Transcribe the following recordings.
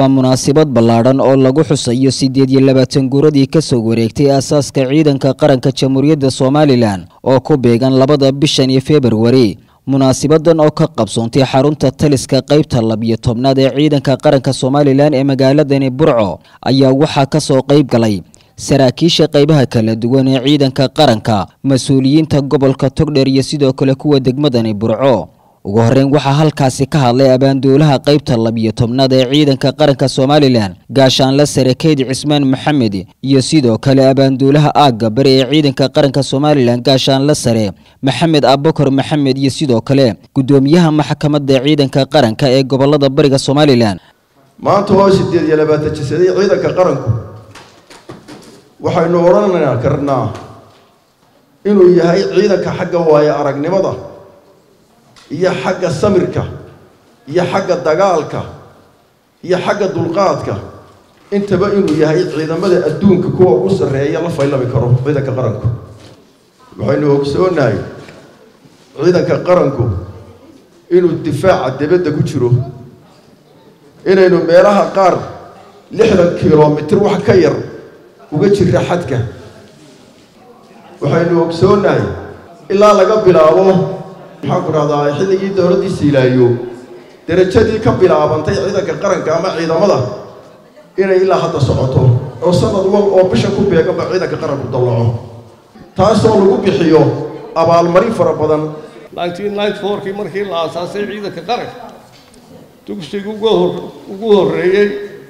waa munaasabad ballaadhan oo lagu xusayo siddeed iyo labaatan guuradii ka soo wareegtay aasaaska ciidanka qaranka jamhuuriyadda somalilan oo ku beegan labada bishan iyo februari munaasabadan oo ka qabsoontay xarunta taliska qaybta labiyo tobnaad ee ciidanka qaranka somalilan ee magaaladani burco ayaa waxaa ka soo qayb galay saraakiisha qaybaha kala duwan ee ciidanka qaranka mas-uuliyiinta gobolka togdheer iyo sidoo kale kuwa degmadani burco ugu horreyn waxaa halkaasi ka hadlay abaanduulaha qaybta labiyo tobnaad ee ciidanka qaranka somalilan gaashaanle sare keyd cismaan maxamed iyo sidoo kale abaanduulaha aagga bari ee ciidanka qaranka somalilan gaashaanle sare maxamed abukar maxamed iyo sidoo kale guddoomiyaha maxkamadda ciidanka qaranka ee gobolada bariga somalilan maanta oo sideed iyo labaatan jisaday ciidanka qaranku waxaynu odhan karnaa inuu yahay ciidanka xagga waaye aragnimada iyo xagga samirka iyo xagga dagaalka iyo xagga dulqaadka intaba inuu yahay ciidamada adduunka kuwa ugu sarreeya la faylabi karo ciidanka qaranku waxaynu ogsoonahay ciidanka qaranku inuu difaaca dibadda ku jiro inaynu meelaha qaar lixdan kilomitir wax ka yar uga jira xadka waxaynu ogsoonahay ilaa laga bilaabo maxaan ku dhahdaa xilligii dowladdii siilaayo derajadii ka bilaabantay ciidanka qaranka ama ciidamada inay ilaa hadda socoto oo sanad wal oo bisha ku beeganba ciidanka qaranku dallaco taasoo lagu bixiyo abaalmarin fara badan kii markii la aasaasay ciidanka qaranka dugsiga ugu horreeyey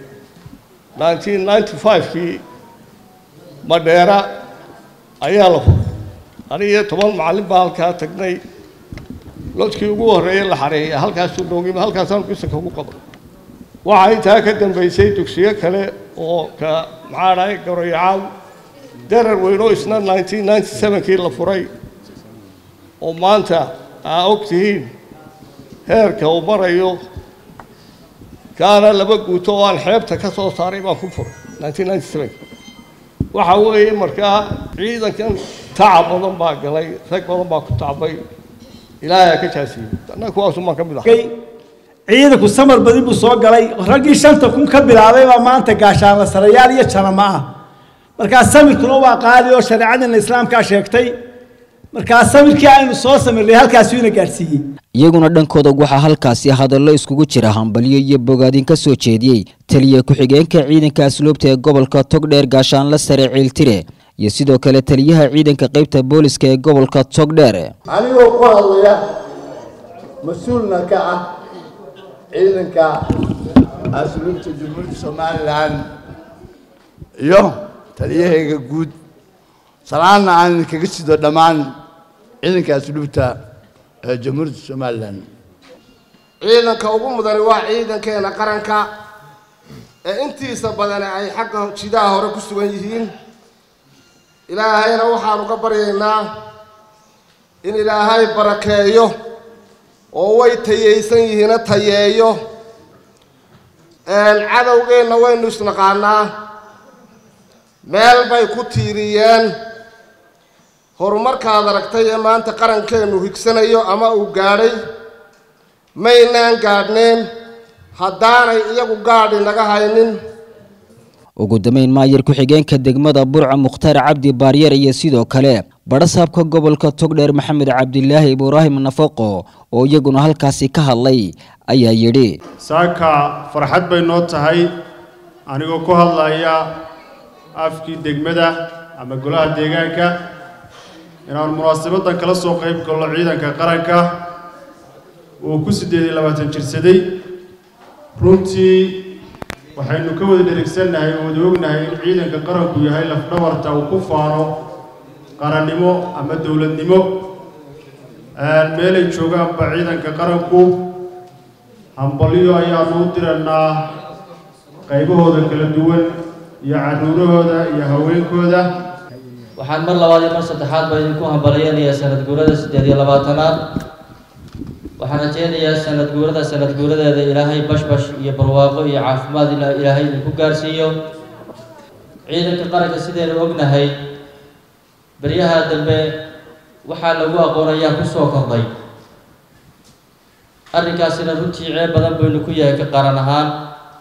kii madheera ayaa la furay anigiyo toban macallin baa halkaa tagnay lodkii ugu horreeyey la xareeya halkaasuu noogima halkaasaan bisanka ugu qaban waxaa intaa ka dambaysay dugsiyo kale oo ka maxaa dhahay garoyacaal darar weynoo isna kii la furay oo maanta aa og tihiin heerka uu marayo kaana laba guuto oo aan xeebta ka soo saaray baan ku furay waxa weeye markaa ciidankan tacab badan baa galay rag badan baa ku tacbay ilaahay ka jaasiyey annaga kuwaasumaan ka mid ahay ciidanku samar badi buu soo galay raggii shanta kun ka bilaabay baa maanta gaashaanla sarayaal iyo janama ah markaa samirkuna waa qaali oo shareecadina islaamkaa sheegtay markaa samirkii aynu soo samirnay halkaasuu ina gaadhsiiyey iyaguna dhankooda waxaa halkaasi hadallo iskugu jira hambalyo iyo bogaadin ka soo jeediyey taliya ku-xigeenka ciidanka asluubta ee gobolka togdheer gaashaanle sare ciiltire iyo sidoo kale taliyaha ciidanka qaybta booliska ee gobolka togdheer anigoo ku hadlaya mas-uulna ka ah ciidanka asluubta jumhuuriyadda somalilan iyo taliyahayga guud salaanna aan kaga sido dhammaan ciidanka asluubta ee jamhuuriyadda somalilan ciidanka ugu mudani waa ciidankeena qaranka ee intiisa badani ay xagga jidaha hore ku sugan yihiin ilaahayna waxaanu ka baryaynaa in ilaahay barakeeyo oo way tayaysan yihiina tayeeyo cadowgeenna waynu isnaqaanaa meel bay ku tiiriyeen horumarkaad aragtay ee maanta qarankeennu higsanayo ama uu gaadhay maynaan gaadhneen haddaanay iyagu gaadhi naga haynin ugu dambeyn maayar ku-xigeenka degmada burca mukhtaar cabdi baaryar iyo sidoo kale badhasaabka gobolka togdheer maxamed cabdilaahi ibraahim nafaqo oo iyaguna halkaasi ka hadlay ayaa yidhi saaka farxad bay noo tahay anigoo ku hadlaya afkii degmada ama golaha deegaanka inaan munaasabadan kala soo qayb galno ciidanka qaranka uu ku siddeed iyo labaatan jirsaday runtii waxaynu ka wada dherigsannahay oo wada ognahay in ciidanka qaranku yahay lafdhabarta uu ku faano qarannimo ama dowladnimo meelay joogaanba ciidanka qaranku hambalyo ayaanu u dirannaa qaybahooda kala duwan iyo carruurahooda iyo haweenkooda waxaan mar labaad iyo mar saddexaad baa idinku hambalyeynayaa sanad guurada siddeed iyo labaatanaad waxaan rajeynayaa sanad guurada sanad guuradeeda ilaahay bashbash iyo barwaaqo iyo caafimaad ilaahay idinku gaarsiiyo ciidanka qaranka sidaynu ognahay beryaha dambe waxaa lagu aqoonayaa ku soo kordhay arrinkaasina runtii ceeb badan baynu ku yahay ka qaran ahaan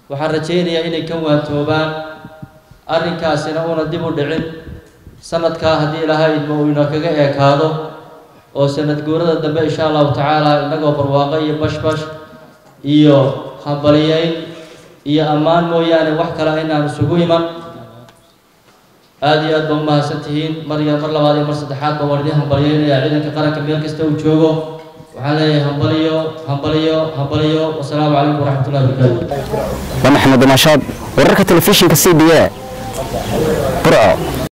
waxaan rajaynayaa inay ka waantoobaan arrinkaasina una dib u dhicin sanadkaa haddii ilaahay idmo uu ina kaga eekaado oo sanad guurada dambe insha allahu tacaala innagoo barwaaqo iyo bashbash iyo hambaliyeyn iyo ammaan mooyaane wax kale inaan isugu iman aada iyo aad ba umahadsan tihiin mar iyo mar labaad iyo mar saddexaad ba waan idiin hambaliyeynayaa ciidanka qaranka meel kasta uu joogo waxaan leeyahay hambaliyo hambaliyo hambaliyo wasalaamu calaykum waraxmatullahi wabarakaatu waa maxamed nashaad wararka telefishinka c b a burco